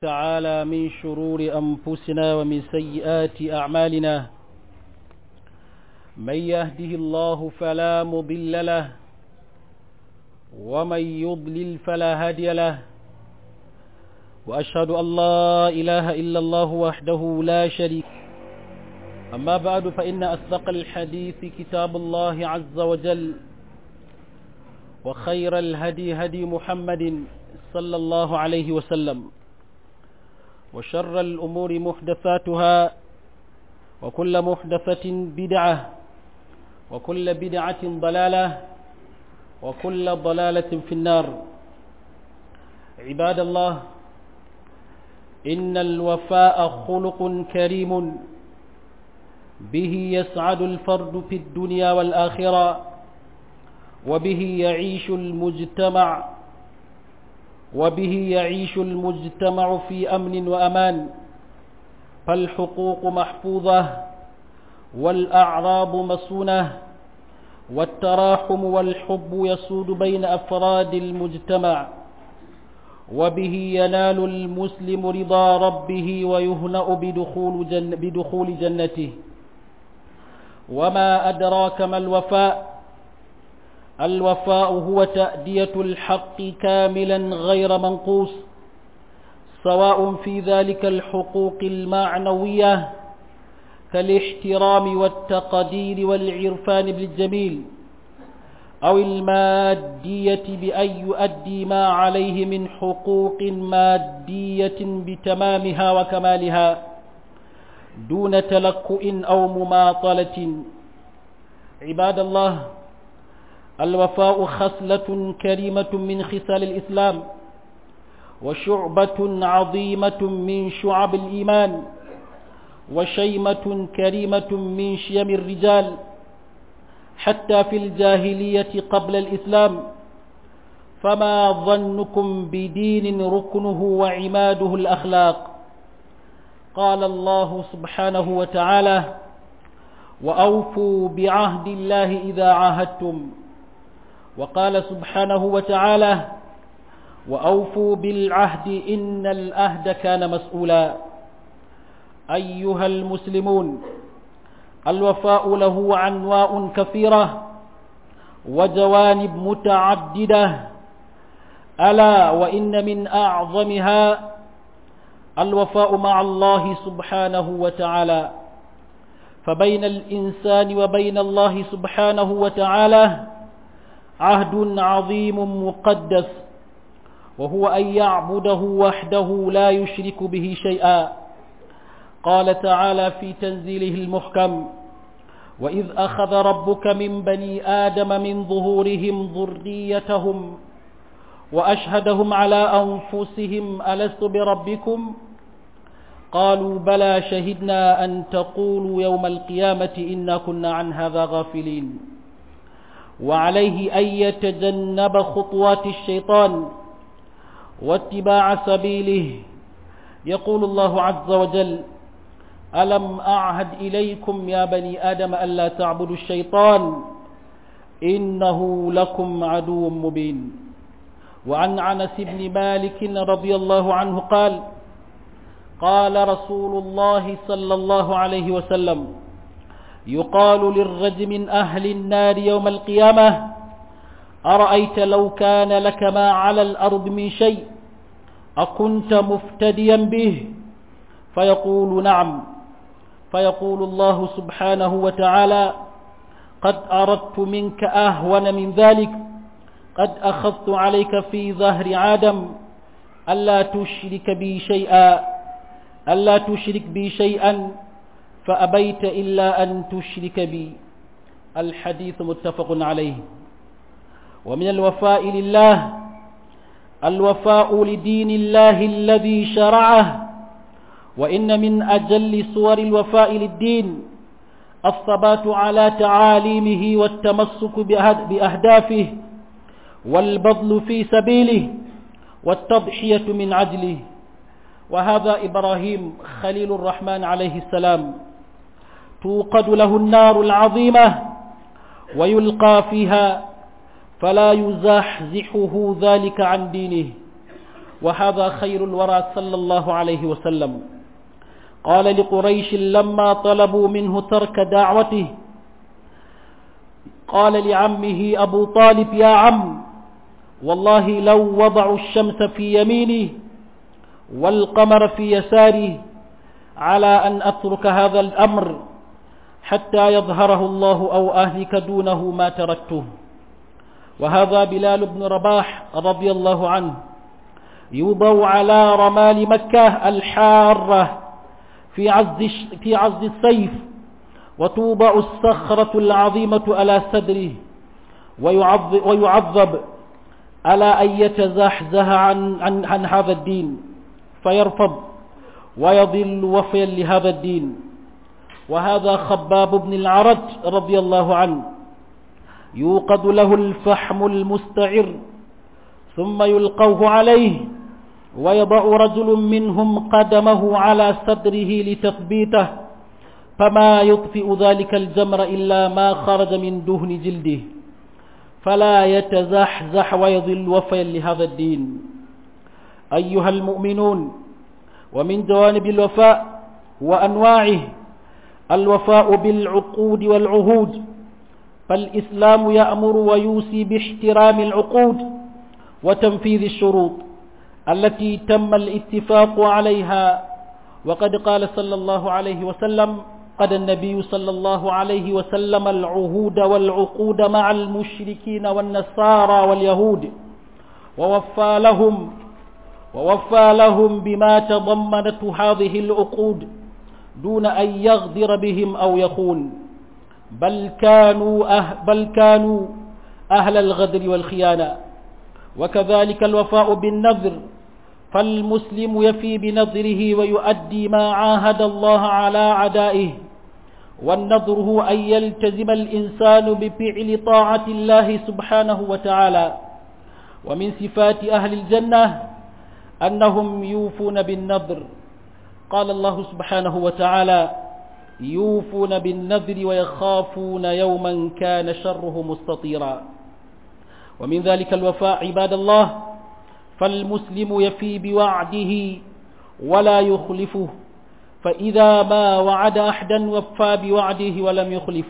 تعالى من شرور أنفسنا ومن سيئات أعمالنا من يهده الله فلا مضل له ومن يضلل فلا هادي له وأشهد أن لا إله إلا الله وحده لا شريك أما بعد فإن أصدق الحديث كتاب الله عز وجل وخير الهدي هدي محمد صلى الله عليه وسلم وشر الأمور محدثاتها وكل محدثة بدعة وكل بدعة ضلالة وكل ضلالة في النار عباد الله إن الوفاء خلق كريم به يسعد الفرد في الدنيا والآخرة وبه يعيش المجتمع وبه يعيش المجتمع في أمن وأمان فالحقوق محفوظة والأعراض مصونة والتراحم والحب يسود بين أفراد المجتمع وبه ينال المسلم رضا ربه ويهنأ بدخول, جن بدخول جنته وما أدراك ما الوفاء الوفاء هو تأدية الحق كاملا غير منقوص سواء في ذلك الحقوق المعنوية كالاحترام والتقدير والعرفان بالجميل أو المادية بأن يؤدي ما عليه من حقوق مادية بتمامها وكمالها دون تلكؤ أو مماطلة عباد الله الوفاء خصلة كريمة من خصال الإسلام وشعبة عظيمة من شعب الإيمان وشيمة كريمة من شيم الرجال حتى في الجاهلية قبل الإسلام فما ظنكم بدين ركنه وعماده الأخلاق قال الله سبحانه وتعالى وأوفوا بعهد الله إذا عاهدتم وقال سبحانه وتعالى وأوفوا بالعهد إن الأهد كان مسؤولا أيها المسلمون الوفاء له عنواء كثيرة وجوانب متعددة ألا وإن من أعظمها الوفاء مع الله سبحانه وتعالى فبين الإنسان وبين الله سبحانه وتعالى عهد عظيم مقدس وهو أن يعبده وحده لا يشرك به شيئا قال تعالى في تنزيله المحكم وإذ أخذ ربك من بني آدم من ظهورهم ذريتهم وأشهدهم على أنفسهم ألست بربكم قالوا بلى شهدنا أن تقولوا يوم القيامة إنا كنا عن هذا غافلين وعليه أن يتجنب خطوات الشيطان واتباع سبيله يقول الله عز وجل ألم أعهد إليكم يا بني آدم ألا تعبدوا الشيطان إنه لكم عدو مبين وعن عنس بن مالك رضي الله عنه قال قال رسول الله صلى الله عليه وسلم يقال للرجل من أهل النار يوم القيامة أرأيت لو كان لك ما على الأرض من شيء أكنت مفتديا به فيقول نعم فيقول الله سبحانه وتعالى قد أردت منك أهون من ذلك قد أخذت عليك في ظهر عادم ألا تشرك بي شيئا ألا تشرك بي شيئا فأبيت إلا أن تشرك بي الحديث متفق عليه ومن الوفاء لله الوفاء لدين الله الذي شرعه وإن من أجل صور الوفاء للدين الثبات على تعاليمه والتمسك بأهدافه والبذل في سبيله والتضحية من عجله وهذا إبراهيم خليل الرحمن عليه السلام توقد له النار العظيمة ويلقى فيها فلا يزحزحه ذلك عن دينه وهذا خير الورى صلى الله عليه وسلم قال لقريش لما طلبوا منه ترك دعوته قال لعمه أبو طالب يا عم والله لو وضعوا الشمس في يميني والقمر في يساري على أن أترك هذا الأمر حتى يظهره الله أو أهلك دونه ما تركته وهذا بلال بن رباح رضي الله عنه يوضع على رمال مكة الحارة في عز في عز السيف وتوضع الصخرة العظيمة على صدره ويعذب, ويعذب على أن يتزحزح عن, عن, عن هذا الدين فيرفض ويضل وفيا لهذا الدين وهذا خباب بن العرج رضي الله عنه يوقد له الفحم المستعر ثم يلقوه عليه ويضع رجل منهم قدمه على صدره لتثبيته فما يطفئ ذلك الجمر إلا ما خرج من دهن جلده فلا يتزحزح ويضل وفيا لهذا الدين أيها المؤمنون ومن جوانب الوفاء وأنواعه الوفاء بالعقود والعهود فالإسلام يأمر ويوصي باحترام العقود وتنفيذ الشروط التي تم الاتفاق عليها وقد قال صلى الله عليه وسلم قد النبي صلى الله عليه وسلم العهود والعقود مع المشركين والنصارى واليهود ووفى لهم ووفى لهم بما تضمنت هذه العقود دون أن يغدر بهم أو يخون بل كانوا أه بل كانوا أهل الغدر والخيانة وكذلك الوفاء بالنذر فالمسلم يفي بنذره ويؤدي ما عاهد الله على عدائه والنذر هو أن يلتزم الإنسان بفعل طاعة الله سبحانه وتعالى ومن صفات أهل الجنة أنهم يوفون بالنذر قال الله سبحانه وتعالى يوفون بالنذر ويخافون يوما كان شره مستطيرا ومن ذلك الوفاء عباد الله فالمسلم يفي بوعده ولا يخلفه فإذا ما وعد أحدا وفى بوعده ولم يخلف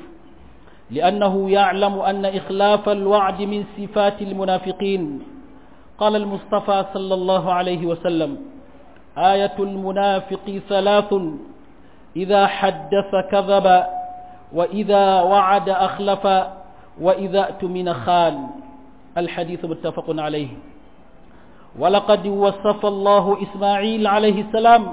لأنه يعلم أن إخلاف الوعد من صفات المنافقين قال المصطفى صلى الله عليه وسلم آية المنافق ثلاث إذا حدث كذب وإذا وعد أخلف وإذا أتمن خان الحديث متفق عليه ولقد وصف الله إسماعيل عليه السلام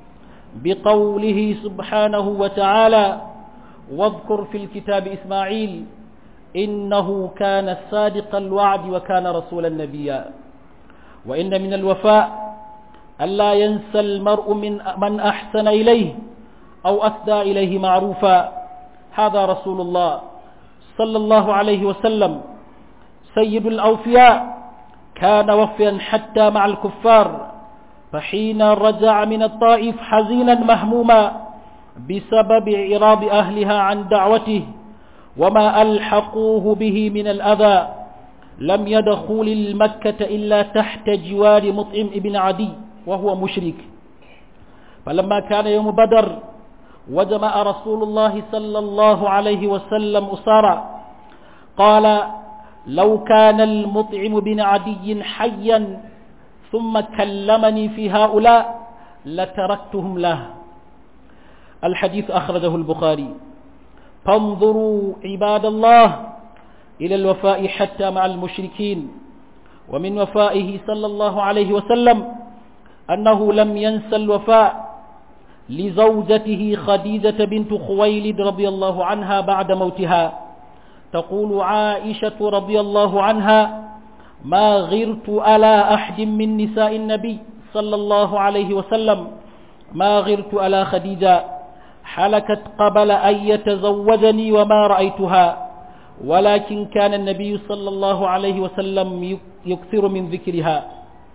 بقوله سبحانه وتعالى واذكر في الكتاب إسماعيل إنه كان صادق الوعد وكان رسولا نبيا وإن من الوفاء ألا ينسى المرء من من أحسن إليه أو أسدى إليه معروفا هذا رسول الله صلى الله عليه وسلم سيد الأوفياء كان وفيا حتى مع الكفار فحين رجع من الطائف حزينا مهموما بسبب إعراض أهلها عن دعوته وما ألحقوه به من الأذى لم يدخل المكة إلا تحت جوار مطعم ابن عدي وهو مشرك فلما كان يوم بدر وجمع رسول الله صلى الله عليه وسلم أسارا قال لو كان المطعم بن عدي حيا ثم كلمني في هؤلاء لتركتهم له الحديث أخرجه البخاري فانظروا عباد الله إلى الوفاء حتى مع المشركين ومن وفائه صلى الله عليه وسلم أنه لم ينسى الوفاء لزوجته خديجة بنت خويلد رضي الله عنها بعد موتها تقول عائشة رضي الله عنها ما غرت على أحد من نساء النبي صلى الله عليه وسلم ما غرت على خديجة حلكت قبل أن يتزوجني وما رأيتها ولكن كان النبي صلى الله عليه وسلم يكثر من ذكرها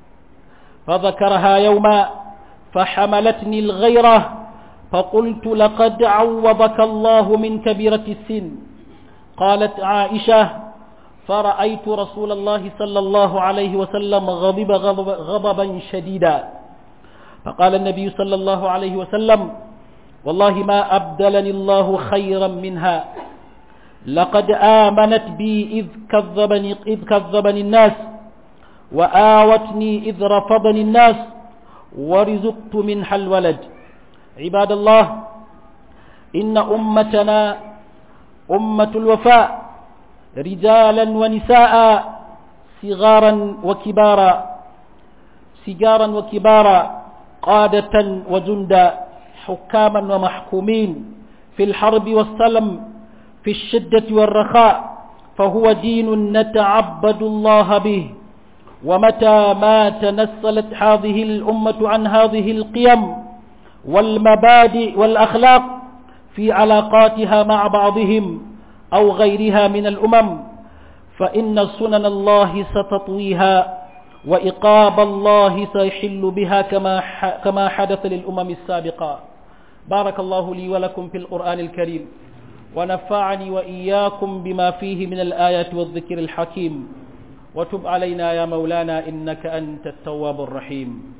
فذكرها يوما فحملتني الغيرة فقلت لقد عوضك الله من كبيرة السن قالت عائشة فرأيت رسول الله صلى الله عليه وسلم غضب غضب غضبا شديدا فقال النبي صلى الله عليه وسلم والله ما أبدلني الله خيرا منها لقد آمنت بي إذ كذبني, إذ كذبني الناس وآوتني إذ رفضني الناس ورزقت منها الولد عباد الله إن أمتنا أمة الوفاء رجالا ونساء صغارا وكبارا سجارا وكبارا قادة وجندا حكاما ومحكومين في الحرب والسلم في الشدة والرخاء فهو دين نتعبد الله به ومتى ما تنسلت هذه الأمة عن هذه القيم والمبادئ والأخلاق في علاقاتها مع بعضهم أو غيرها من الأمم فإن سنن الله ستطويها وإقاب الله سيحل بها كما كما حدث للأمم السابقة بارك الله لي ولكم في القرآن الكريم ونفعني وإياكم بما فيه من الآيات والذكر الحكيم وتب علينا يا مولانا إنك أنت التواب الرحيم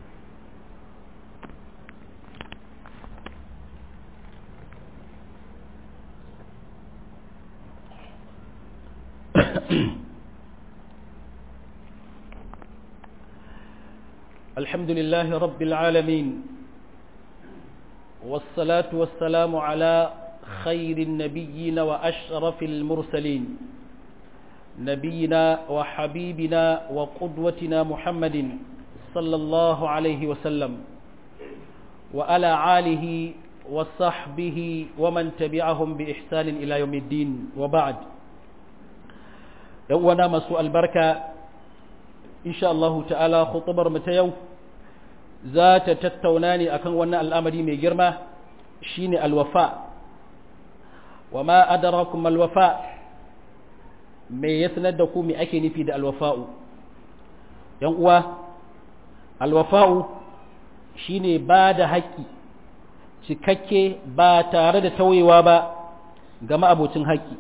الحمد لله رب العالمين والصلاة والسلام على خير النبيين وأشرف المرسلين نبينا وحبيبنا وقدوتنا محمد صلى الله عليه وسلم وعلى آله وصحبه ومن تبعهم بإحسان إلى يوم الدين وبعد يوانا مسوء البركة إن شاء الله تعالى خطبر متيو ذات تتوناني أكن وانا الأمر من جرمة شين الوفاء وما أدراكم الوفاء mai ya sanar da ku me ake nufi da alwafa'u ‘yan uwa alwafa'u shine ba da haƙƙi cikakke ba tare da tauyewa ba ga ma'abocin haƙƙi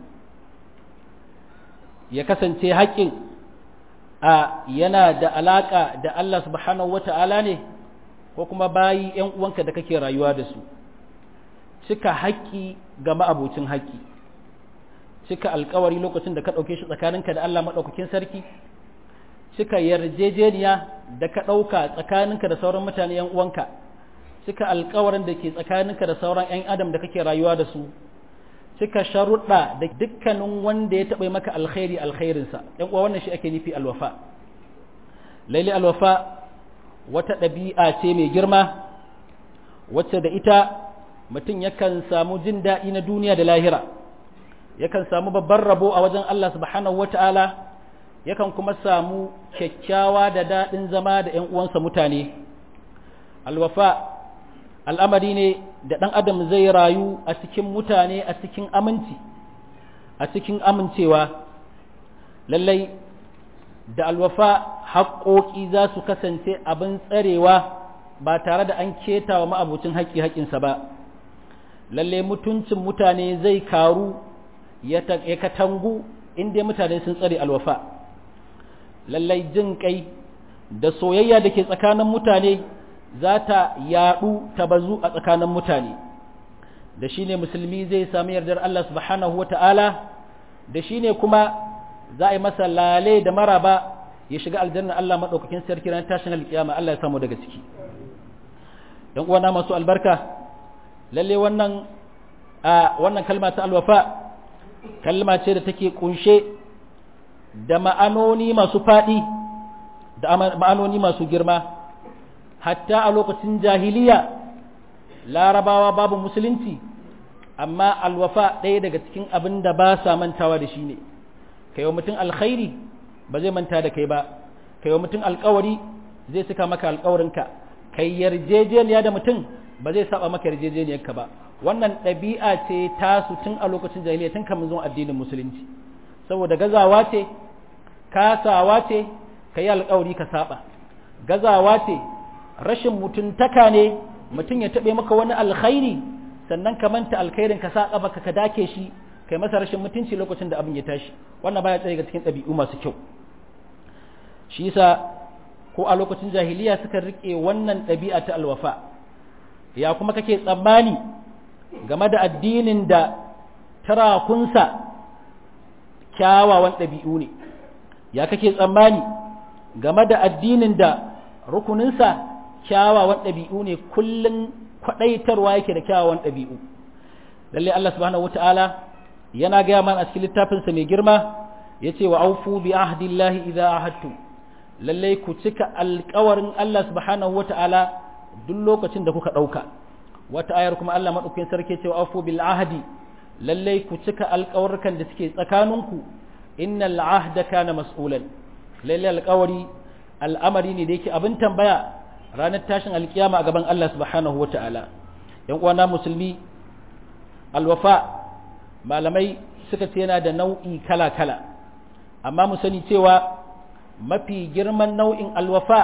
ya kasance haƙƙin a yana da alaƙa da Allah subhanahu wata'ala ne ko kuma bayi ‘yan uwanka da kake rayuwa da su cika haƙƙi ga ma'abocin haƙƙi cika alkawari lokacin da ka ɗauke shi tsakaninka da Allah maɗaukakin sarki cika yarjejeniya da ka ɗauka tsakaninka da sauran mutane ‘yan uwanka cika alkawarin da ke tsakaninka da sauran ‘yan adam da kake rayuwa da su cika sharuɗa da dukkanin wanda ya taɓa maka alkhairi alkhairinsa ‘yan uwa wannan shi ake nufi alwafa laili alwafa wata ɗabi'a ce mai girma wacce da ita mutum yakan samu jin daɗi na duniya da lahira yakan samu babban rabo a wajen Allah subhanahu wata'ala yakan kuma samu kyakkyawa da daɗin zama da ‘yan uwansa mutane alwafa al'amari ne da ɗan adam zai rayu a cikin mutane a cikin aminci a cikin amincewa lallai da alwafa haƙoƙi za su kasance abin tsarewa ba tare da an keta wa ma'abucin haƙƙi haƙƙinsa ba lalle mutuncin mutane zai karu ya katangu inda mutane sun tsare alwafa lallai jin kai da soyayya da ke tsakanin mutane za ta yaɗu ta bazu a tsakanin mutane da shi ne musulmi zai sami yardar Allah subhanahu wa ta'ala da shi ne kuma za a yi masa lale da maraba ya shiga aljanna Allah maɗaukakin sarki ran tashin alƙiyama Allah ya samu daga ciki ‘yan uwana masu albarka lalle wannan a wannan kalma ta alwafa kalma ce da take kunshe da ma'anoni masu faɗi da ma'anoni masu girma hatta a lokacin jahiliya larabawa babu musulunci amma alwafa ɗaya daga cikin abin da ba sa mantawa da shi ne kai wa mutum alkhairi ba zai manta da kai ba kai wa mutum alkawari zai saka maka alkawarinka kai yarjejeniya da mutum ba zai saba maka yarjejeniyarka ba wannan ɗabi'a ce tasu tun a lokacin jahiliya tun kamun zuwa addinin musulunci saboda gazawa ce kasawa ce ka yi alkawari ka saba gazawa ce rashin mutuntaka ne mutum ya taɓe maka wani alkhairi sannan ka manta alkhairin ka sa baka ka dake shi kai masa rashin mutunci lokacin da abin ya tashi wannan baya tsaye ga cikin ɗabi'u masu kyau shi yasa ko a lokacin jahiliya suka rike wannan ɗabi'a ta alwafa ya kuma kake tsammani game da addinin da tarakunsa kyawawan ɗabi'u ne ya kake tsammani game da addinin da rukuninsa kyawawan ɗabi'u ne kullum kwaɗaitarwa yake da kyawawan ɗabi'u lalle Allah subhanahu wata'ala yana gaya mana a cikin littafinsa mai girma ya ce wa aufu bi ahdillahi idza ahadtu lalle ku cika alƙawarin Allah subhanahu wata'ala duk lokacin da kuka ɗauka wata ayar kuma Allah maɗaukakin sarki ce wa aufu bil ahdi lalle ku cika alƙawarkan da suke tsakaninku innal ahda kana mas'ulan lalle alƙawari al'amari ne da yake abin tambaya ranar tashin alkiyama a gaban Allah subhanahu wa ta'ala ‘yan uwana musulmi alwafa malamai suka ce yana da nau'i kala-kala amma mu sani cewa mafi girman nau'in alwafa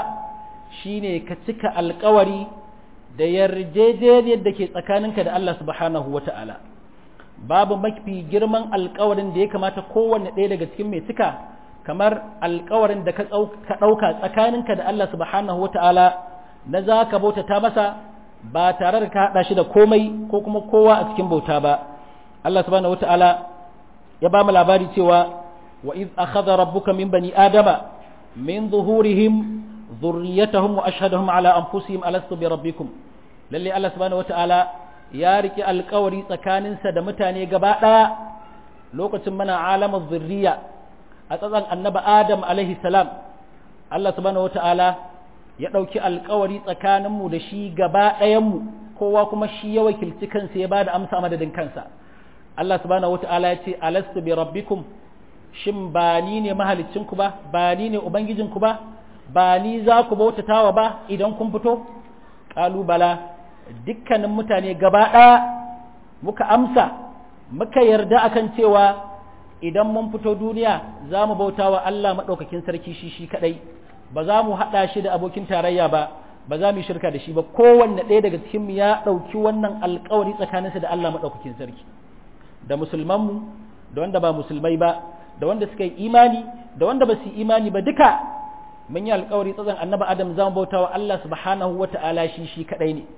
shine ka cika alkawari da yarjejeniyar da ke tsakaninka da Allah subhanahu wa ta'ala babu mafi girman alkawarin da ya kamata kowanne ɗaya daga cikin mai cika kamar alkawarin da ka ɗauka tsakaninka da Allah subhanahu wa ta'ala na za ka bautata masa ba tare da ka haɗa shi da komai ko kuma kowa a cikin bauta ba Allah subhanahu wa ta'ala ya ba mu labari cewa wa iz akhadha rabbuka min bani adama min zuhurihim dhurriyyatahum wa ashhadahum ala anfusihim alastu bi rabbikum lalle Allah subhanahu wa ta'ala ya riki alkawari tsakaninsa da mutane gaba ɗaya lokacin mana alamar zurriya a tsatsan annaba Adam alaihi salam Allah subhanahu wata'ala ya ɗauki alkawari tsakaninmu da shi gaba ɗayanmu kowa kuma shi ya wakilci kansa ya ba da amsa madadin kansa Allah subhanahu wata'ala ya ce alastu bi rabbikum shin ba ni ne mahalicinku ba ba ni ne ubangijinku ba ba ni za ku bautatawa ba idan kun fito ƙalubala dukkanin mutane gaba ɗaya muka amsa muka yarda akan cewa idan mun fito duniya za mu bauta wa Allah maɗaukakin sarki shi shi kaɗai ba za mu haɗa shi da abokin tarayya ba ba za mu yi shirka da shi ba kowanne ɗaya daga cikinmu ya ɗauki wannan alkawari tsakaninsa da Allah maɗaukakin sarki da musulmanmu da wanda ba musulmai ba da wanda suka yi imani da wanda ba su yi imani ba duka mun yi alkawari tsatsan annaba adam za mu bauta wa Allah subhanahu wa ta'ala shi shi kaɗai ne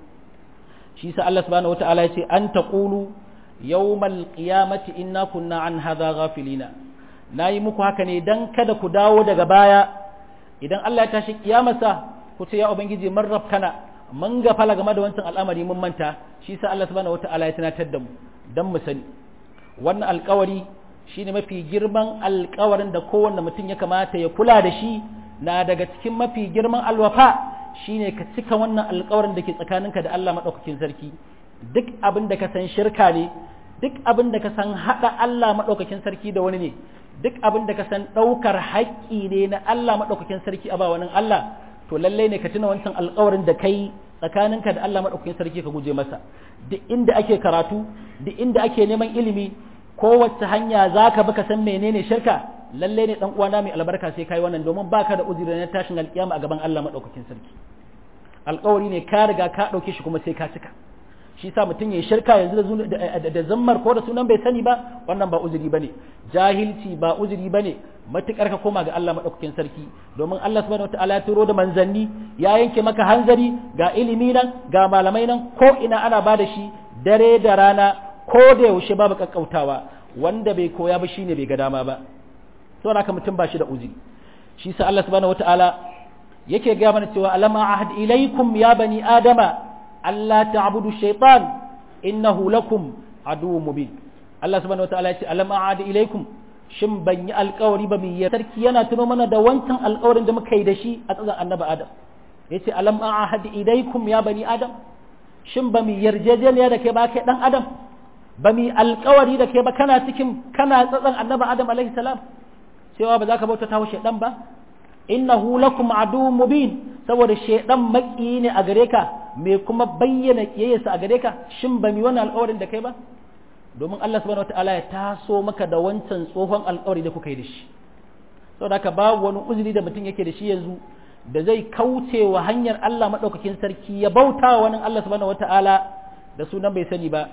shi sa Allah subhanahu wa ta'ala ya ce an taqulu yawmal qiyamati inna kunna an hadha ghafilina nayi muku haka ne dan kada ku dawo daga baya idan Allah ya tashi kiyamarsa ku ce ya ubangiji mun rafkana mun gafala game da wancan al'amari mun manta shi sa Allah subhanahu wataala ya tunatar da mu dan mu sani wannan alƙawari shine mafi girman alƙawarin da kowanne mutum ya kamata ya kula da shi na daga cikin mafi girman alwafa shine ka cika wannan alƙawarin da ke tsakaninka da Allah madaukakin sarki duk abin da ka san shirka ne duk abin da ka san haɗa Allah maɗaukakin sarki da wani ne duk abin da ka san ɗaukar haƙƙi ne na Allah maɗaukakin sarki a ba wani Allah to lallai ne ka tuna wancan alƙawarin da kai tsakaninka da Allah maɗaukakin sarki ka guje masa duk inda ake karatu duk inda ake neman ilimi kowace hanya za ka bi ka san menene shirka lallai ne ɗan uwana mai albarka sai kai wannan domin baka da uzuri na tashin alƙiyama a gaban Allah maɗaukakin sarki alƙawari ne ka riga ka ɗauke shi kuma sai ka cika shi sa mutum ya shirka yanzu da zammar ko da sunan bai sani ba wannan ba uzuri bane jahilci ba uzuri bane matukar ka koma ga Allah madaukakin sarki domin Allah subhanahu wataala ya turo da manzanni ya yanke maka hanzari ga ilimi nan ga malamai nan ko ina ana ba da shi dare da rana ko da yaushe babu kakkautawa wanda bai koya ba shine bai ga dama ba saboda haka mutum ba shi da uzuri shi sa Allah subhanahu wataala yake ga mana cewa alama ahad ilaikum ya bani adama Allah ta'budu shaytan innahu lakum aduwwun mubin Allah subhanahu wataala ya ce alam a'ad ilaikum shin ban yi alƙawari ba mai sarki yana tuno mana da wancan alƙawarin da muka yi da shi a tsazan annabi Adam yace alam a'ad ilaikum ya bani Adam shin ba mu yarjejeniya da kai ba kai dan Adam ba mu alƙawari da kai ba kana cikin kana tsatsan annabi Adam alaihi salam cewa ba za ka bauta wa shaydan ba innahu lakum aduwwun mubin saboda shaydan maki ne a gare ka me kuma bayyana kiyayyarsa a gare ka shin ba mi wannan alƙawarin da kai ba domin Allah subhanahu wataala ya taso maka da wancan tsohon alƙawari da kuka yi da shi saboda haka babu wani uzuri da mutum yake da shi yanzu da zai kauce wa hanyar Allah madaukakin sarki ya bauta wa wani Allah subhanahu wataala da sunan bai sani ba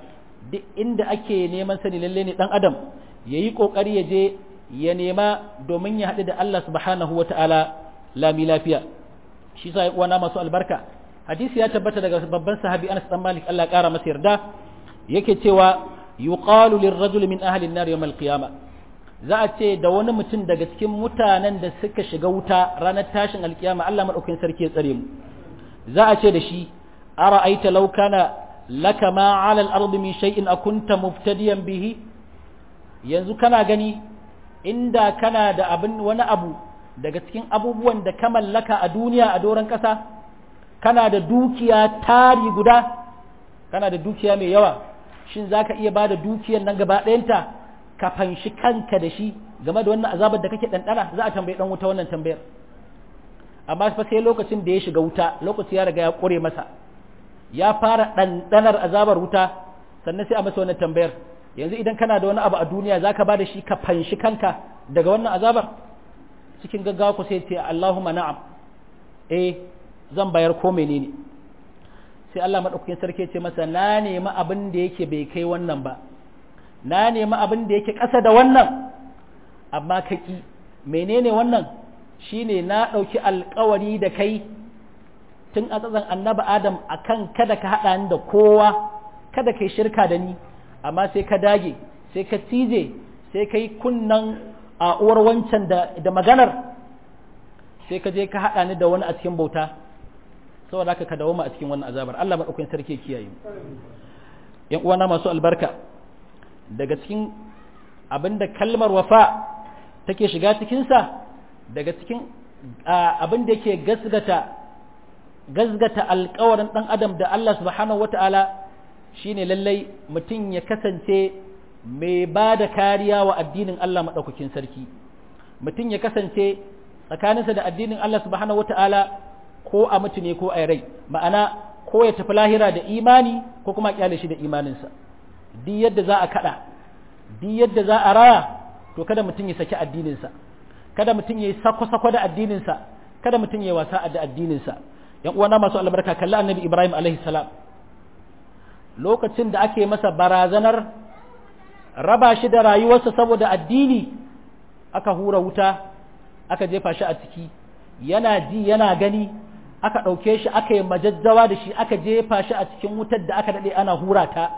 duk inda ake neman sani lalle ne dan adam yayi kokari ya je ya nema domin ya haɗu da Allah subhanahu wata'ala lami lafiya shi sa uwana masu albarka hadisi ya tabbata daga babban sahabi Anas dan Malik Allah ya kara masa yarda yake cewa yuqalu lirrajul min ahli an-nar yawm al-qiyamah za a ce da wani mutum daga cikin mutanen da suka shiga wuta ranar tashin alkiyama Allah madaukakin sarki ya tsare mu za a ce da shi ara'aita law kana laka ma 'ala al-ard min shay'in akunta muftadiyan bihi yanzu kana gani inda kana da abin wani abu daga cikin abubuwan da ka mallaka a duniya a doron ƙasa kana da dukiya tari guda kana da dukiya mai yawa shin za ka iya ba da dukiyar nan gaba ɗayanta ka fanshi kanka da shi game da wannan azabar da kake ɗanɗana za a tambayi ɗan wuta wannan tambayar amma fa sai lokacin da ya shiga wuta lokaci ya riga ya ƙure masa ya fara ɗanɗanar azabar wuta sannan sai a masa wannan tambayar yanzu idan kana da wani abu a duniya za ka ba da shi ka fanshi kanka daga wannan azabar cikin gaggawa ku sai ce Allahumma na'am eh zan bayar ko menene sai Allah madaukakin sarki ce masa na nemi abin da yake bai kai wannan ba na nemi abin da yake ƙasa da wannan amma ka ki menene wannan shine na ɗauki alkawari da kai tun a tsatsan annabi adam akan kada ka haɗa ni da kowa kada kai shirka da ni amma sai ka dage sai ka cije sai ka yi kunnan a uwar wancan da, da maganar sai ka je ka haɗa ni da wani a cikin bauta saboda haka ka dawo a cikin wannan azabar Allah maɗaukakin sarki kiyaye yan uwana masu albarka daga cikin abinda kalmar wafa take shiga cikinsa daga cikin abin da yake gasgata gasgata alkawarin ɗan adam da Allah subhanahu wata'ala shine lallai mutum ya kasance mai ba da kariya wa addinin Allah maɗaukakin sarki mutum ya kasance tsakaninsa da addinin Allah subhanahu wata'ala ko a mutu ne ko a rai ma'ana ko ya tafi lahira da imani ko kuma kyale shi da imaninsa duk yadda za a kada duk yadda za a raya to kada mutum ya saki addininsa kada mutum ya yi sako-sako da addininsa kada mutum ya yi wasa da addininsa yan uwana masu albarka kalli annabi ibrahim alaihi salam lokacin da ake masa barazanar raba shi da rayuwarsa saboda addini aka hura wuta aka jefa shi a ciki yana ji yana gani aka ɗauke shi aka yi majajjawa da shi aka jefa shi a cikin wutar da aka daɗe ana hura ta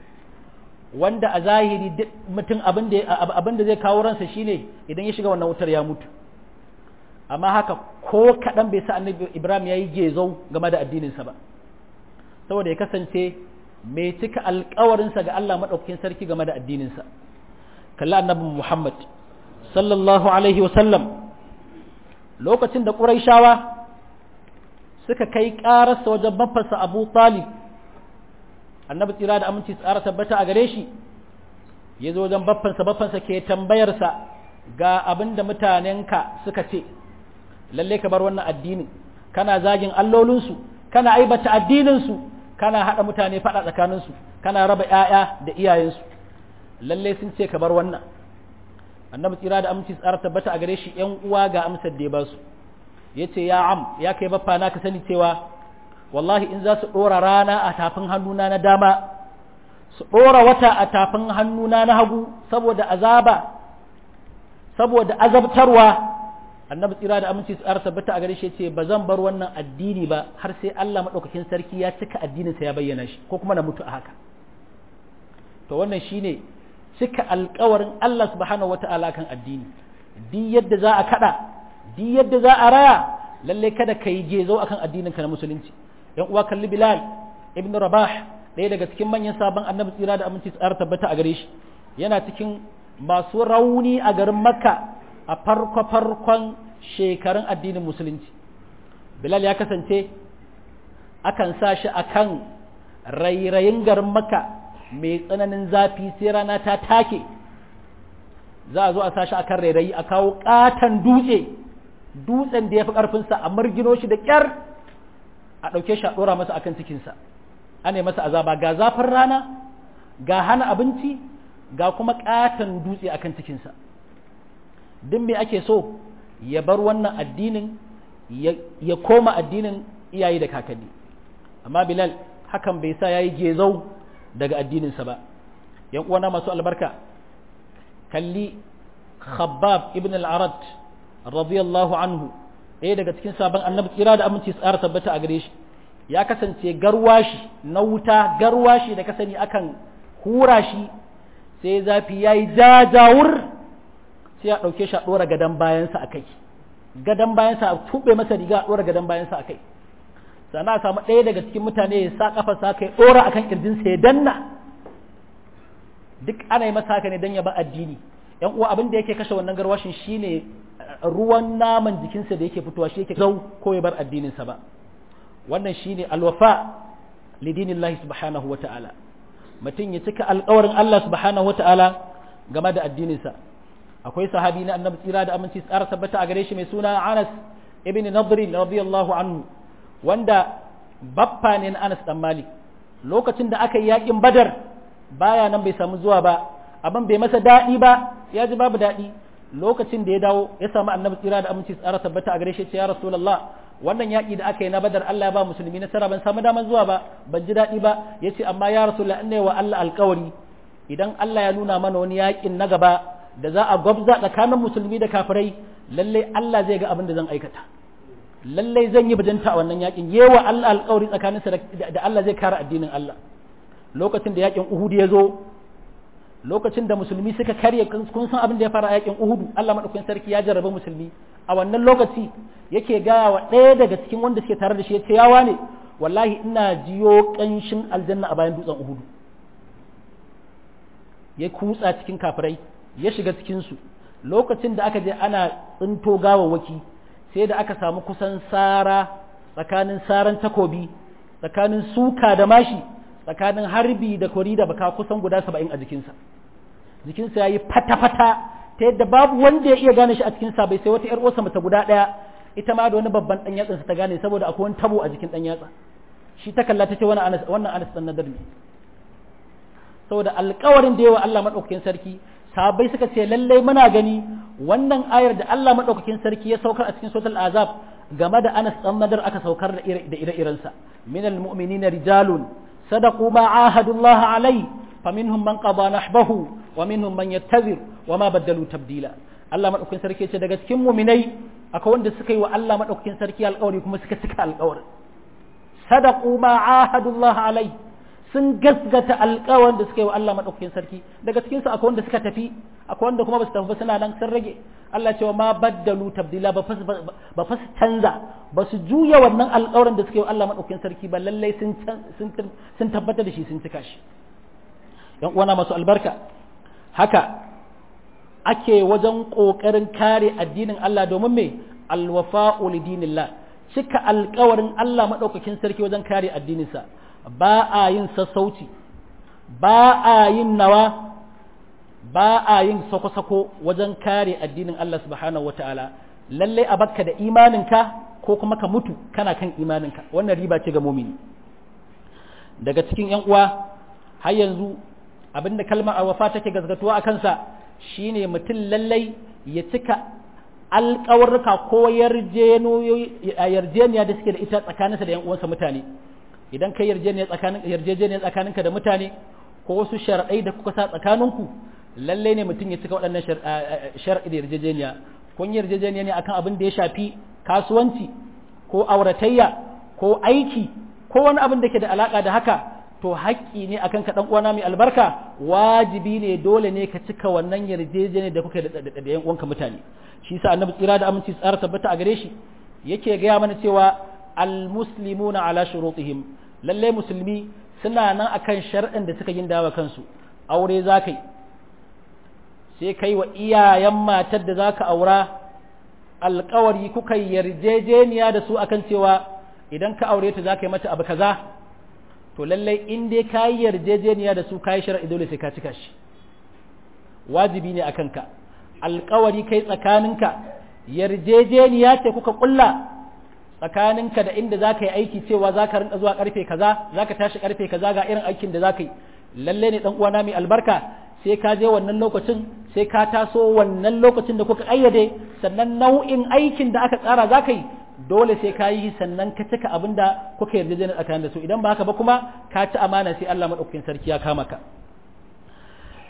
wanda a zahiri mutum abin da zai kawo ransa shine idan ya shiga wannan wutar ya mutu amma haka ko kaɗan bai sa annabi ibrahim ya yi gezo game da addininsa ba saboda ya kasance mai cika alkawarinsa ga allah maɗaukakin sarki game da addininsa kalli annabi muhammad sallallahu alaihi wasallam lokacin da ƙuraishawa suka kai ƙararsa wajen babbansa abu talib annabi tsira da aminci tsara tabbata a gare shi ya zo wajen baffansa baffansa ke tambayarsa ga abin da mutanenka suka ce lalle ka bar wannan addinin kana zagin allolinsu kana aibata addininsu kana haɗa mutane faɗa tsakaninsu kana raba ‘ya'ya da iyayensu lalle sun ce ka bar wannan annabi tsira da aminci tsara tabbata a gare shi ‘yan uwa ga amsar da ya ba su ya ce ya am ya kai baffa na ka sani cewa wallahi in za su ɗora rana a tafin hannuna na dama su ɗora wata a tafin hannuna na hagu saboda azaba saboda azabtarwa annabi tsira da aminci tsara tabbata a gare shi ce ba zan bar wannan addini ba har sai Allah maɗaukakin sarki ya cika addininsa ya bayyana shi ko kuma na mutu a haka to wannan shine cika alkawarin Allah subhanahu wata'ala kan addini duk yadda za a kada duk yadda za a raya lalle kada ka yi gezo akan addinin ka na musulunci yan uwa kalli bilal ibn rabah ɗaya daga cikin manyan sabon annabi tsira da aminci tsara tabbata a gare shi yana cikin masu rauni a garin makka a farko farkon shekarun addinin musulunci bilal ya kasance akan sa shi akan rairayin garin makka mai tsananin zafi sai rana ta take za a zo a sa shi akan rairayi a kawo katon dutse dutsen da ya fi ƙarfinsa a margino shi da ƙyar a ɗauke shi a ɗora masa akan cikinsa ana masa azaba ga zafin rana ga hana abinci ga kuma ƙaton dutse akan cikinsa duk me ake so ya bar wannan addinin ya koma addinin iyaye da kakanni amma bilal hakan bai sa ya yi gezau daga addininsa ba yan uwana masu albarka kalli khabbab ibn al-arad radiyallahu anhu ɗaya daga cikin sabon annabi tsira da aminci tsara tabbata a gare shi ya kasance garwashi na wuta garwashi da ka sani akan hura shi sai zafi yayi jajawur sai ya ɗauke shi a ɗora gadon bayansa a kai gadon bayansa a tuɓe masa riga a ɗora gadon bayansa a kai sannan a samu ɗaya daga cikin mutane ya sa ƙafa sa kai ɗora akan ƙirjinsa ya danna duk ana yi masa haka ne don ya ba addini yan uwa abin da yake kashe wannan garwashin shine ruwan naman jikinsa da yake fitowa shi yake zau ko ya bar addininsa ba wannan shine alwafa lidinillahi subhanahu wa ta'ala mutum ya cika alƙawarin Allah subhanahu wa ta'ala game da addininsa akwai sahabi na annabi tsira da aminci tsara tabbata a gare shi mai suna Anas ibn Nadr radiyallahu anhu wanda baffa ne na Anas dan Malik lokacin da aka yi yakin Badar baya nan bai samu zuwa ba abin bai masa daɗi ba ya ji babu daɗi lokacin da ya dawo ya samu annabi tsira da aminci tsara tabbata a gare shi ce ya rasulullah wannan yaƙi da aka yi na badar Allah ya ba musulmi nasara ban samu daman zuwa ba ban ji daɗi ba ya ce amma ya rasulullah ina wa Allah alƙawari idan Allah ya nuna mana wani yaƙin na gaba da za a gwabza tsakanin musulmi da kafirai lalle Allah zai ga abin da zan aikata lalle zan yi bajanta a wannan yaƙin yewa Allah alƙawari tsakaninsa da Allah zai kare addinin Allah lokacin da yaƙin Uhud ya zo lokacin da musulmi suka karye kun san abin da ya fara yakin Uhudu Allah madaukakin sarki ya jarraba musulmi a wannan lokaci yake gaya wa ɗaya daga cikin wanda suke tare da shi yace yawa ne wallahi ina jiyo kanshin aljanna a bayan dutsen Uhudu ya kutsa cikin kafirai ya shiga cikin su lokacin da aka je ana tsinto gawawwaki sai da aka samu kusan sara tsakanin saran takobi tsakanin suka da mashi tsakanin harbi da kori da baka kusan guda saba'in a jikinsa jikinsa ya yi fata-fata ta yadda babu wanda ya iya gane shi a cikinsa bai sai wata 'yar uwarsa mata guda ɗaya ita ma da wani babban ɗan yatsansa ta gane saboda akwai wani tabo a jikin ɗan yatsa shi ta kalla ta ce wannan anas ɗan nadar ne saboda alkawarin da yawa Allah maɗaukakin sarki sahabbai suka ce lallai muna gani wannan ayar da Allah maɗaukakin sarki ya saukar a cikin suratul azab game da anas ɗan nadar aka saukar da ire-irensa minal mu'minina rijalun صدقوا ما عاهدوا الله عليه فمنهم من قضى نحبه ومنهم من يتذر وما بدلوا تبديلا Allah madaukakin sarki ce daga cikin muminai akwai wanda suka yi wa Allah madaukakin sarki alƙawari kuma suka cika alƙawarin sadaqu ma ahadullah alai sun gasgata alƙawarin da suka yi wa Allah madaukakin sarki daga cikin su akwai wanda suka tafi akwai wanda kuma ba su tafi ba suna nan sun rage Allah cewa ma baddalu tabdila ba fas ba fas canza ba su juya wannan alƙawarin da suka yi wa Allah madaukakin sarki ba lallai sun sun sun tabbata da shi sun cika shi yan uwana masu albarka haka ake wajen ƙoƙarin kare addinin Allah domin me alwafa'u lidinillah cika alƙawarin Allah madaukakin sarki wajen kare addininsa ba a yin sassauci ba a yin nawa ba a yin sako-sako wajen kare addinin Allah subhanahu wata'ala lalle a bakka da imaninka ko kuma ka mutu kana kan imaninka wannan riba ce ga mumini daga cikin yan uwa har yanzu abinda kalmar alwafa take gazgatuwa a kansa shine mutum lallai ya cika alƙawarruka ko yarjeniya da suke da ita tsakaninsa da yan uwansa mutane idan kai yarjejeniya tsakaninka da mutane ko wasu sharaɗai da kuka sa tsakaninku lalle ne mutum ya cika waɗannan sharaɗi da yarjejeniya kun yarjejeniya ne akan abin da ya shafi kasuwanci ko auratayya ko aiki ko wani abin da ke da alaƙa da haka to haƙƙi ne akan ka ɗan uwana mai albarka wajibi ne dole ne ka cika wannan yarjejeniya da kuka da yan uwanka mutane shi sa annabi tsira da aminci tsara tabbata a gare shi yake gaya mana cewa almuslimuna ala shurutihim lalle musulmi suna nan akan shar'in da suka yin dawa kansu aure za kai sai kai wa iyayen matar da za ka aura alkawari kuka yarjejeniya da su akan cewa idan ka aure ta za ka yi mata abu kaza to lallai in dai ka yi yarjejeniya da su ka yi shar'i dole sai ka cika shi wajibi ne akan ka alkawari kai tsakaninka yarjejeniya ce kuka kulla tsakaninka da inda za ka yi aiki cewa za ka rinka zuwa karfe kaza za ka tashi karfe kaza ga irin aikin da za ka yi lalle ne dan uwana mai albarka sai ka je wannan lokacin sai ka taso wannan lokacin da kuka ayyade sannan nau'in aikin da aka tsara za ka yi dole sai ka yi sannan ka cika abin da kuka yarda da tsakanin da su idan ba haka ba kuma ka ci amana sai Allah madaukakin sarki ya kama ka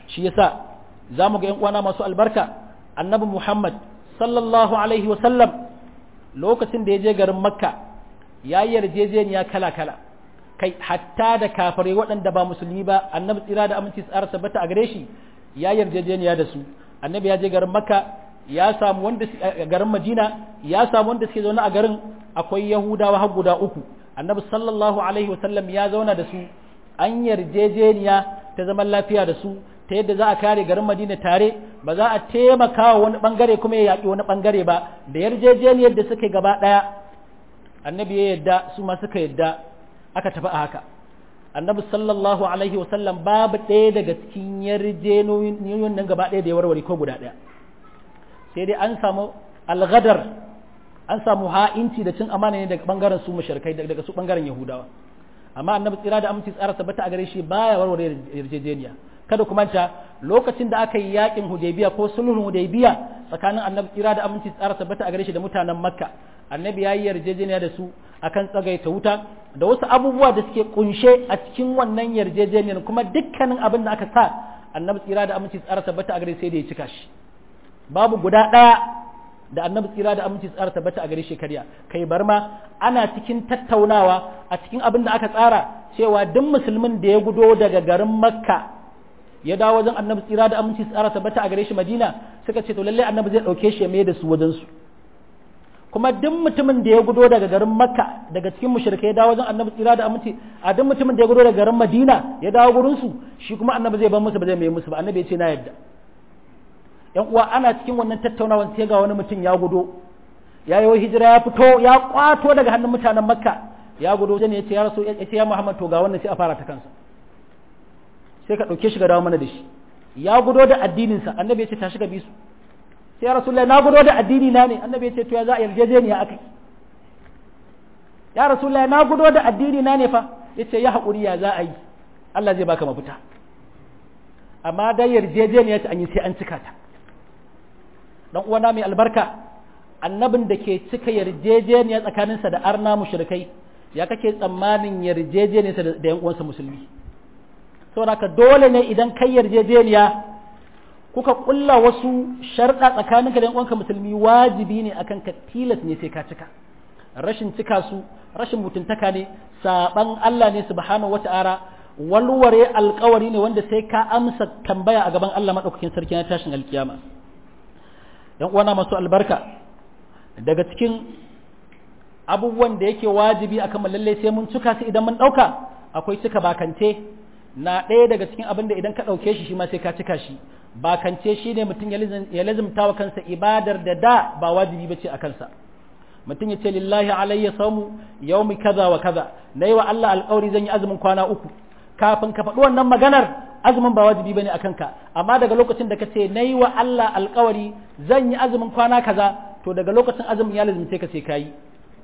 shi yasa zamu ga yan uwana masu albarka annabi Muhammad sallallahu alaihi wa sallam lokacin da ya je garin Makka ya yarjejeniya kala kala kai hatta da kafare waɗanda ba musulmi ba annabi tsira da aminci tsara tabbata a gare shi ya yarjejeniya da su annabi ya je garin Makka ya samu wanda garin Madina ya samu wanda suke zaune a garin akwai Yahudawa har guda uku annabi sallallahu alaihi wa sallam ya zauna da su an yarjejeniya ta zaman lafiya da su ta yadda za a kare garin Madina tare ba za a taimaka wa wani bangare kuma ya yaƙi wani bangare ba da yarjejeniyar da suka gaba ɗaya annabi ya yadda su ma suka yadda aka tafi a haka annabi sallallahu alaihi wasallam babu ɗaya daga cikin yarjejeniyoyin nan gaba ɗaya da ya warware ko guda ɗaya sai dai an samu algadar an samu ha'inci da cin amana ne daga bangaren su mushrikai daga su bangaren yahudawa amma annabi tsira da aminci tsara tabbata a gare shi baya warware yarjejeniya kada ku manta lokacin da aka yi yakin hudaybiya ko sulhun hudaybiya tsakanin annabi tsira da aminci tsara tabbata a gare shi da mutanen makka annabi ya yi yarjejeniya da su akan tsagaita wuta da wasu abubuwa da suke kunshe a cikin wannan yarjejeniyar kuma dukkanin abin da aka sa annabi tsira da aminci tsara tabbata a gare sai da ya cika shi babu guda ɗaya da annabi tsira da aminci tsara tabbata a gare shi karya kai bar ma ana cikin tattaunawa a cikin abin da aka tsara cewa duk musulmin da ya gudo daga garin makka ya dawo wajen annabi tsira da aminci tsara tabbata a gare shi madina suka ce to lalle annabi zai ɗauke shi ya mai da su wajen su kuma duk mutumin da ya gudo daga garin makka daga cikin mushrikai ya dawo wajen annabi tsira da aminci a duk mutumin da ya gudo daga garin madina ya dawo gurin su shi kuma annabi zai bar musu ba zai mai musu ba annabi ya ce na yadda yan uwa ana cikin wannan tattaunawan sai ga wani mutum ya gudo ya yi hijira ya fito ya kwato daga hannun mutanen makka ya gudo sai ne ya ce ya rasu ya ce ya muhammad to ga wannan sai a fara ta kansa sai ka ɗauke shi ga dawo mana da shi ya gudo da addininsa annabi ya ce tashi ga bisu sai ya rasulullahi na gudo da addini na ne annabi ya ce to ya za a yarjejeniya akai ya rasulullahi na gudo da addini na ne fa ya ce ya haƙuri ya za a yi Allah zai baka mafita amma dai yarjejeniya ta an yi sai an cika ta dan uwana mai albarka annabin da ke cika yarjejeniya tsakaninsa da arna mushrikai ya kake tsammanin yarjejeniyarsa da yan uwansa musulmi saboda ka dole ne idan kai yarjejeniya kuka kulla wasu sharɗa tsakaninka da yan uwanka musulmi wajibi ne akan ka tilas ne sai ka cika rashin cika su rashin mutuntaka ne saban Allah ne subhanahu wata'ala walware alkawari ne wanda sai ka amsa tambaya a gaban Allah madaukakin sarki na tashin alkiyama yan uwana masu albarka daga cikin abubuwan da yake wajibi akan lalle sai mun cika su idan mun dauka akwai cika bakance na ɗaya daga cikin abin da idan ka ɗauke shi shi ma sai ka cika shi bakance shi ne mutum ya lazimta wa kansa ibadar da da ba wajibi ba ce a kansa mutum ya ce lillahi alayya samu yaumi kaza wa kaza na yi wa Allah alƙawari zan yi azumin kwana uku kafin ka faɗi wannan maganar azumin ba wajibi bane a kanka amma daga lokacin da ka ce na yi wa Allah alƙawari zan yi azumin kwana kaza to daga lokacin azumin ya lazimce ka sai ka yi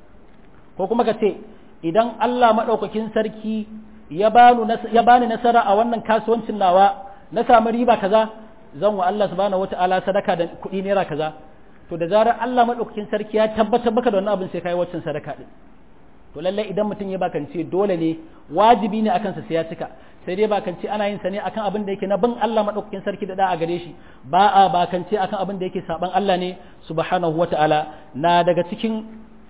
ko kuma ka ce idan Allah maɗaukakin sarki ya bani nasara a wannan kasuwancin nawa na samu riba kaza zan wa Allah subhanahu wata'ala sadaka da kuɗi naira kaza to da zarar Allah maɗaukakin sarki ya tabbatar baka da wannan abin sai kai waccan sadaka din to lallai idan mutum ya bakance dole ne wajibi ne akan sa sai ya cika sai dai bakance ana yin sa ne akan abin da yake na bin Allah maɗaukakin sarki da da a gare shi ba a bakance akan abin da yake saban Allah ne subhanahu wata'ala na daga cikin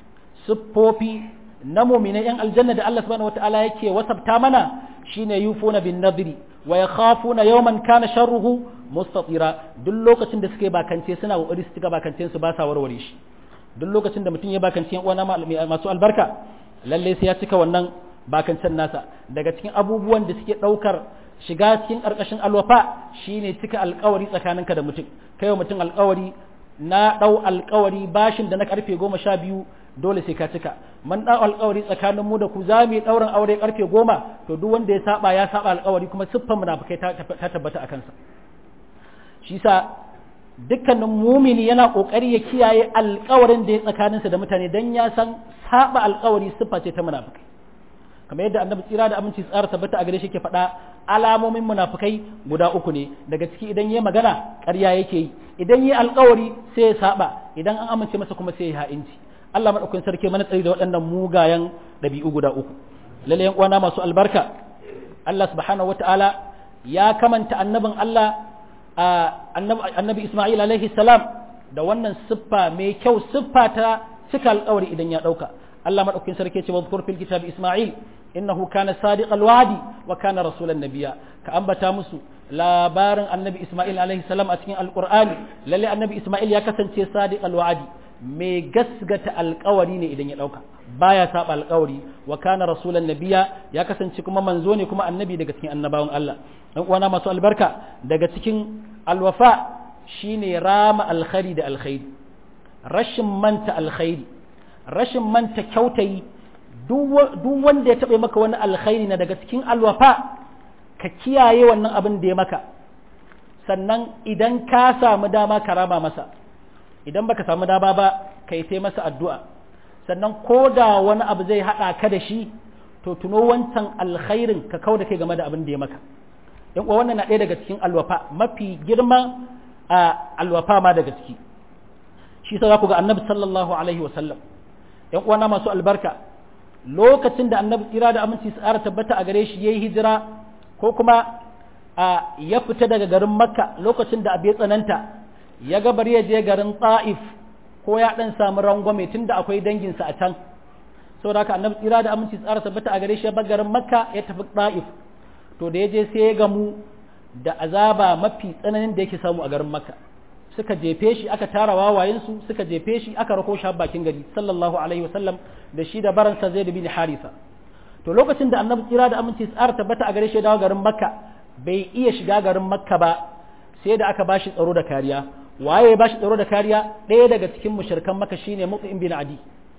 siffofi na muminai yan aljanna da Allah subhanahu wataala yake wasabta mana shine yufuna bin nadri wa yakhafuna yawman kana sharruhu mustatira duk lokacin da suke bakance suna kokari su cika bakancen su ba sa warware shi duk lokacin da mutum ya bakance yan uwana masu albarka lalle sai ya cika wannan bakancen nasa daga cikin abubuwan da suke daukar shiga cikin karkashin alwafa shine cika alkawari tsakaninka da mutum kai mutum alkawari na dau alkawari bashin da na karfe goma sha biyu dole sai ka cika man ɗau alƙawari tsakanin mu da ku za mu yi ɗaurin aure ƙarfe goma to duk wanda ya saba ya saba alƙawari kuma siffan munafikai ta tabbata a kansa shi sa dukkanin mumini yana ƙoƙari ya kiyaye alƙawarin da ya tsakaninsa da mutane dan ya san saba alƙawari siffa ce ta munafikai kamar yadda annabi tsira da aminci tsara tabbata a gare shi ke faɗa alamomin munafikai guda uku ne daga ciki idan yayi magana ƙarya yake yi idan yayi alƙawari sai ya saba idan an amince masa kuma sai ya ha'inci Allah maɗaukakin sarki mana tsari da waɗannan mugayen ɗabi'u guda uku lalle yan uwana masu albarka Allah subhanahu wata'ala ya kamanta annabin Allah annabi Ismail alaihi salam da wannan siffa mai kyau siffa ta cika alƙawari idan ya ɗauka Allah maɗaukin sarki ce wadhkur fil kitabi Ismail innahu kana sadiqal wa'di wa kana rasulan nabiyya ka ambata musu labarin annabi Ismail alaihi salam a cikin alqur'ani lalle annabi Ismail ya kasance sadiqal wa'di mai gasgata alƙawari ne idan ya ɗauka baya saba alƙawari wa kana rasulan nabiyya ya kasance kuma manzo ne kuma annabi daga cikin annabawan Allah dan uwana masu albarka daga cikin alwafa shine rama alkhairi da alkhairi rashin manta alkhairi rashin manta kyautayi duk wanda ya taɓa maka wani alkhairi na daga cikin alwafa ka kiyaye wannan abin da ya maka sannan idan ka samu dama ka rama masa idan baka samu dama ba ka yi masa addu'a sannan ko da wani abu zai haɗa ka da shi to tuno wancan alkhairin ka kau da kai game da abin da ya maka yan uwa wannan na ɗaya daga cikin alwafa mafi girma a alwafa ma daga ciki shi sa za ku ga annabi sallallahu alaihi wasallam yan uwana masu albarka lokacin da annabi tsira da aminci su tsara tabbata a gare shi yayi hijira ko kuma a ya fita daga garin makka lokacin da abu ya tsananta ya ga bari ya je garin ta'if ko ya dan samu rangwame tunda akwai danginsa a can saboda haka annabi tsira da aminci su tsara tabbata a gare shi ya bar garin makka ya tafi ta'if to da ya je sai ya gamu da azaba mafi tsananin da yake samu a garin makka suka jefe shi aka tara wawayensu suka jefe shi aka rako shi bakin gari sallallahu alaihi wasallam da shi da baransa zai da bin harisa to lokacin da annabi tsira da aminci tsara tabbata a gare shi dawo garin makka bai iya shiga garin makka ba sai da aka bashi tsaro da kariya waye ya bashi tsaro da kariya ɗaya daga cikin mushrikan makka shine mut'im bin adi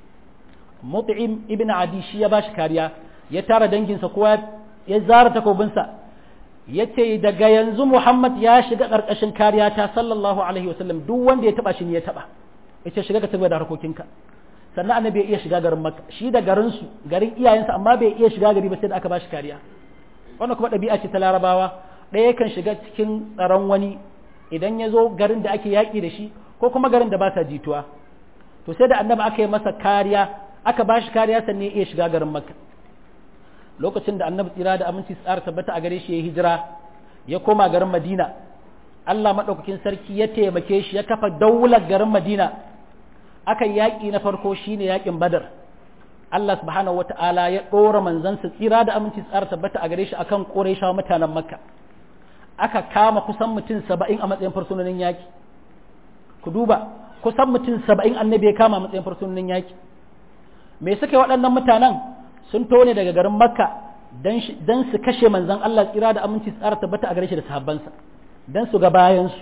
mut'im ibn adi shi ya bashi kariya ya tara danginsa kowa ya zara takobinsa ya ce daga yanzu Muhammad ya shiga ƙarƙashin kariya ta sallallahu alaihi wasallam duk wanda ya taba shi ne ya taba ya ce shiga ka tabbata da harkokinka sannan annabi ya iya shiga garin makka shi da garinsu garin iyayensa amma bai iya shiga gari ba sai da aka bashi kariya wannan kuma ɗabi'a ce ta larabawa ɗaya kan shiga cikin tsaron wani idan ya zo garin da ake yaƙi da shi ko kuma garin da ba sa jituwa to sai da annabi aka yi masa kariya aka bashi kariya sannan ya iya shiga garin makka lokacin da annabi tsira da aminci tsara tabbata a gare shi ya hijira ya koma garin madina Allah maɗaukakin sarki ya taimake shi ya kafa daular garin madina aka yaƙi na farko shine yaƙin badar Allah subhanahu wata'ala ya ɗora manzansa tsira da aminci tsara tabbata a gare shi akan ƙoraishawa mutanen makka aka kama kusan mutum saba'in a matsayin fursunonin yaƙi ku duba kusan mutum saba'in annabi ya kama a matsayin fursunonin yaƙi me suka yi waɗannan mutanen sun tone daga garin makka don su kashe manzan Allah tsira da aminci tsara tabbata a gare shi da sahabbansa don su ga bayansu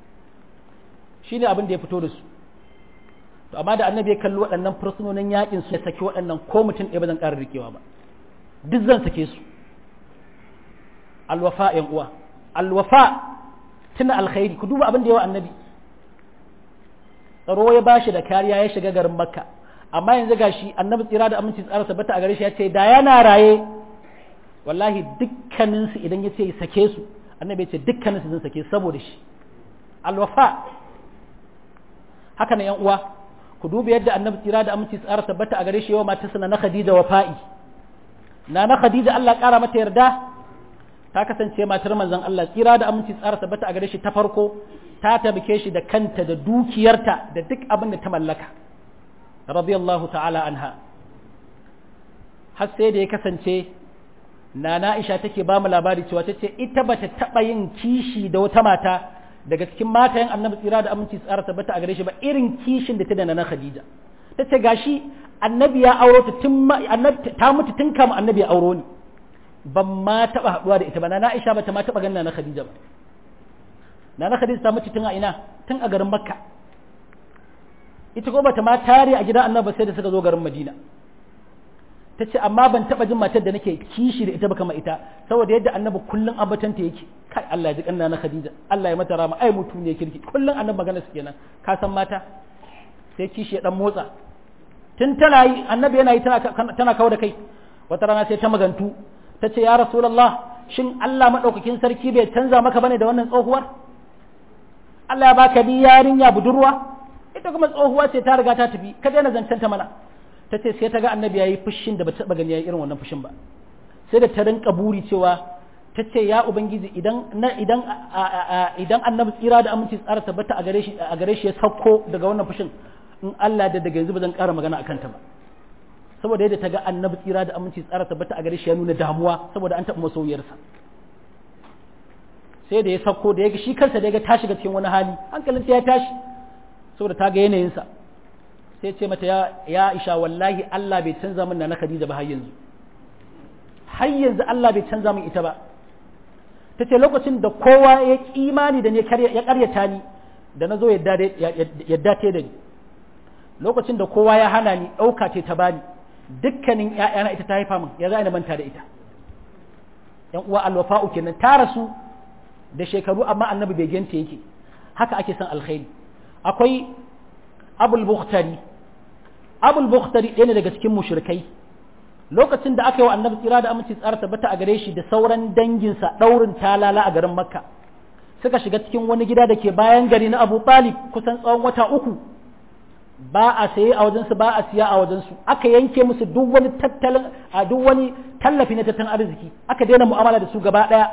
shi ne abin da ya fito da su to amma da annabi ya kalli waɗannan fursunonin yakin su ya saki waɗannan ko mutum ɗaya ba zan ƙara rikewa ba duk zan sake su alwafa yan uwa alwafa tuna alkhairi ku duba abin da yawa annabi tsaro ya bashi da kariya ya shiga garin makka amma yanzu gashi annabi tsira da aminci tsara tabbata a gare shi ya ce da yana raye wallahi dukkaninsu idan ya ce sake su annabi ya ce dukkaninsu zan sake saboda shi alwafa haka na yan uwa ku duba yadda annabi tsira da aminci tsara tabbata a gare shi yawa matarsa na khadija wafa'i na na khadija Allah kara mata yarda ta kasance matar manzon Allah tsira da aminci tsara tabbata a gare shi ta farko ta tabbake shi da kanta da dukiyarta da duk abin da ta mallaka radiyallahu ta'ala anha har sai da ya kasance nana Aisha take ba mu labari cewa tace ita bata taba yin kishi da wata mata daga cikin matayen Annabi tsira da aminci tsara tabbata a gare shi ba irin kishin da ta da nana Khadija tace gashi Annabi ya auro ta tun Annabi ta mutu tun kama Annabi ya auro ni ban ma taba haduwa da ita ba nana Aisha bata ma taba ganin nana Khadija ba nana Khadija ta mutu tun a ina tun a garin Makka ita ko bata ma tare a gidan annabi sai da suka zo garin madina ta ce amma ban taba jin matar da nake kishi da ita ba kama ita saboda yadda annabi kullun abatanta yake kai Allah ya ji kanna na Khadija Allah ya mata rama ai mutum ne kirki kullun annabi magana su kenan ka san mata sai kishi ya dan motsa tun tana yi annabi yana yi tana tana kawo da kai wata rana sai ta magantu ta ce ya rasulullah shin Allah madaukakin sarki bai canza maka bane da wannan tsohuwar Allah ya baka ni yarinya budurwa ita kuma tsohuwa ce ta riga ta tafi ka daina zancen ta mana ta ce sai ta ga annabi yayi fushin da ba ta gani yayi irin wannan fushin ba sai da ta rinka buri cewa ta ce ya ubangiji idan idan idan annabi tsira da aminci tsara tabbata a gare shi a gare shi ya sauko daga wannan fushin in Allah da daga yanzu ba zan ƙara magana akan ta ba saboda yadda ta ga annabi tsira da aminci tsara tabbata a gare shi ya nuna damuwa saboda an taɓa masoyiyarsa sai da ya sauko da ya ga shi kansa da ya ga ta shiga cikin wani hali hankalin ya tashi saboda ta ga yanayinsa sai ce mata ya Aisha wallahi Allah bai canza min na Khadija ba har yanzu har yanzu Allah bai canza min ita ba ta ce lokacin da kowa ya imani da ne ya karyata ni da na zo yadda ta da ni lokacin da kowa ya hana ni ɗauka ce ta bani dukkanin ‘ya'yana ita ta haifa min ya za ni manta da ita ‘yan uwa alwafa'u kenan ta rasu da shekaru amma annabi bai ganta yake haka ake son alkhairi akwai abul bukhtari abul bukhtari ɗaya ne daga cikin mushrikai lokacin da aka yi wa annabi tsira da aminci tsara tabbata a gare shi da sauran danginsa ɗaurin talala a garin makka suka shiga cikin wani gida da ke bayan gari na abu talib kusan tsawon wata uku ba a saye a wajensu ba a siya a wajensu aka yanke musu duk wani tattalin a duk wani tallafi na tattalin arziki aka daina mu'amala da su gaba ɗaya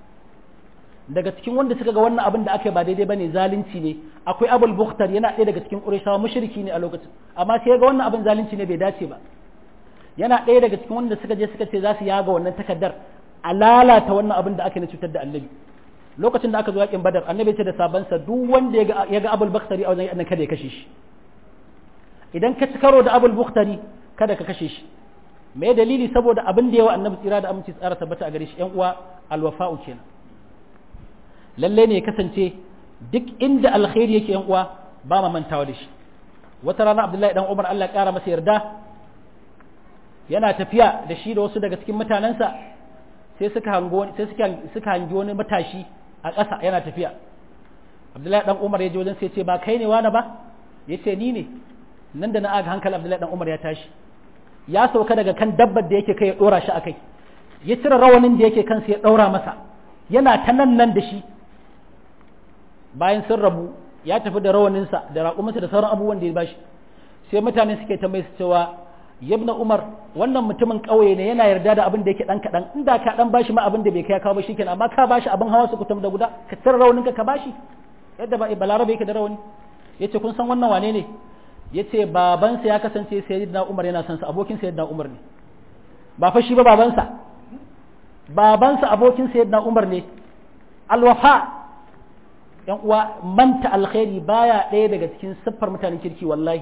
daga cikin wanda suka ga wannan abin da aka yi ba daidai bane zalunci ne akwai abul bukhtar yana ɗaya daga cikin qurayshawa mushriki ne a lokacin amma sai ga wannan abin zalunci ne bai dace ba yana ɗaya daga cikin wanda suka je suka ce za su yaga wannan takaddar a lalata wannan abin da aka na cutar da annabi lokacin da aka zo yakin badar annabi ce da sabansa duk wanda ya ga abul bakhtari a wajen kada ya kashe shi idan ka ci karo da abul bakhtari kada ka kashe shi me dalili saboda abin da yawa annabi tsira da aminci tsara tabbata a gare shi yan uwa alwafa'u kenan lalle ne ya kasance duk inda alkhairi yake yan uwa ba ma mantawa da shi wata rana abdullahi dan umar Allah ya kara masa yarda yana tafiya da shi da wasu daga cikin mutanensa sai suka hango sai suka suka hangi wani matashi a ƙasa yana tafiya Abdullahi dan Umar ya je wajen sai ce ba kai ne wani ba yace ni ne nan da na aga hankali Abdullahi dan Umar ya tashi ya sauka daga kan dabbar da yake kai ya dora shi akai ya cire rawanin da yake kansa ya daura masa yana ta nan nan da shi bayan sun rabu ya tafi da rawaninsa da raƙuminsa da sauran abubuwan da ya bashi sai mutane suke tambaye su cewa yabna umar wannan mutumin ƙauye ne yana yarda da abin da yake dan kaɗan inda ka dan bashi ma abin da bai kai kawo ba shikenan amma ka bashi abin hawa su kutum da guda ka tsara raunin ka ka bashi yadda ba balarabe yake da rauni yace kun san wannan wane ne yace babansa ya kasance sayyidina umar yana son sa abokin sayyidina umar ne ba fa shi ba babansa babansa abokin sayyidina umar ne alwafa yan uwa manta alkhairi baya ɗaya daga cikin siffar mutanen kirki wallahi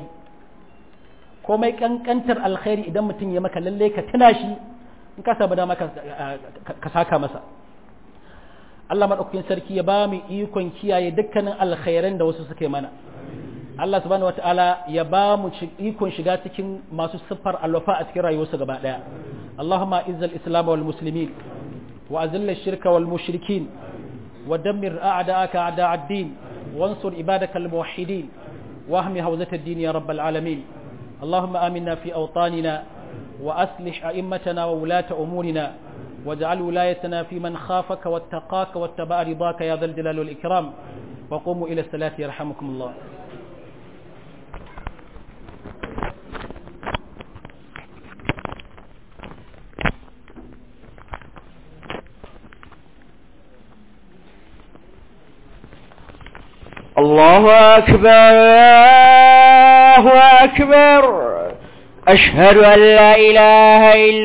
komai kankantar alkhairi idan mutum ya maka lalle ka tuna shi in ka saba dama ka saka masa Allah maɗaukakin sarki ya ba mu ikon kiyaye dukkanin alkhairan da wasu suke mana Allah subhanahu wataala ya ba mu ikon shiga cikin masu siffar alwafa a cikin rayuwarsu gaba ɗaya Allahumma izzal islam wal muslimin wa azilla shirka wal mushrikin wa dammir a'da'aka a'da'ad din wansur ibadaka al muwahhidin واهم هوزة الدين يا رب العالمين اللهم آمنا في أوطاننا وأصلح أئمتنا وولاة أمورنا واجعل ولايتنا في من خافك واتقاك واتبع رضاك يا ذا الجلال والإكرام وقوموا إلى الصلاة يرحمكم الله الله أكبر الله أكبر أشهد أن لا إله إلا